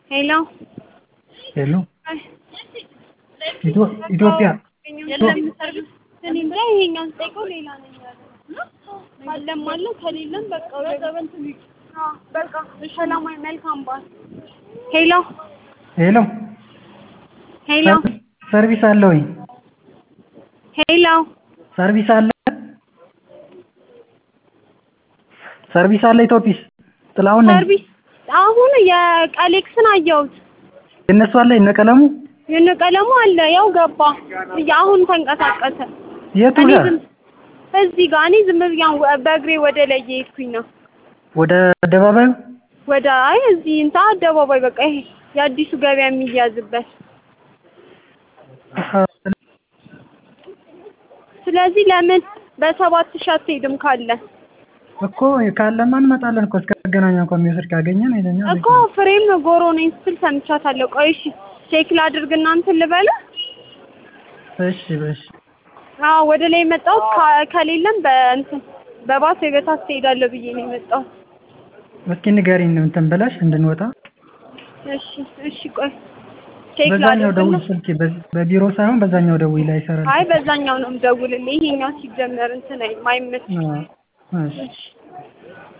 ሄሎ ሄሎ ኢትዮ- ኢትዮጵያ የለም ሰርቪስ እኔ እንጃ ይሄኛውን ስጠይቀው ሌላ ነው ያለው። አለም አለ ከሌለም በቃ ወደ አዎ፣ በቃ ሰላማዊ መልካም በዓል። ሄሎ ሄሎ ሄሎ ሰርቪስ አለ ወይ? ሄሎ ሰርቪስ አለ ሰርቪስ አለ ኢትዮጲስ ጥላሁን ነኝ። ሰርቪስ አሁን የቀሌክስን አየሁት። የእነሱ አለ የእነ ቀለሙ የነ ቀለሙ አለ ያው ገባ አሁን ተንቀሳቀሰ። የቱ እኔ ጋር ዝም እዚህ ጋር እኔ ዝም ብዬ አሁን በእግሬ ወደ ላይ እየሄድኩኝ ነው። ወደ አደባባዩ ወደ አይ እዚህ እንታ አደባባይ በቃ ይሄ የአዲሱ ገበያ የሚያዝበት ስለዚህ ለምን በሰባት ሺህ አትሄድም ካለ እኮ ካለማ እንመጣለን እኮ እስከ መገናኛ እንኳን የሚወስድ ካገኘን ሄደኛ እኮ ፍሬም ጎሮ ነኝ ስትል ሰምቻታለሁ። ቆይ እሺ ቼክ ላድርግና እንትን ልበለ እሺ እሺ አዎ ወደ ላይ የመጣሁት ከ- ከሌለም በእንትን በባስ ወይ በታክሲ እሄዳለሁ ብዬ ነው የመጣሁት። እስኪ ንገሪኝ እንትን ብለሽ እንድንወጣ እሺ እሺ ቆይ ቼክ በዛኛው ደውል ላድርግና ስልክ በ- በቢሮ ሳይሆን በዛኛው ደውይ ላይ ይሰራል አይ በዛኛው ነው የምደውልልህ። ይሄኛው ሲጀመር እንትን አይልም አይመችም። አዎ፣ እሺ እሺ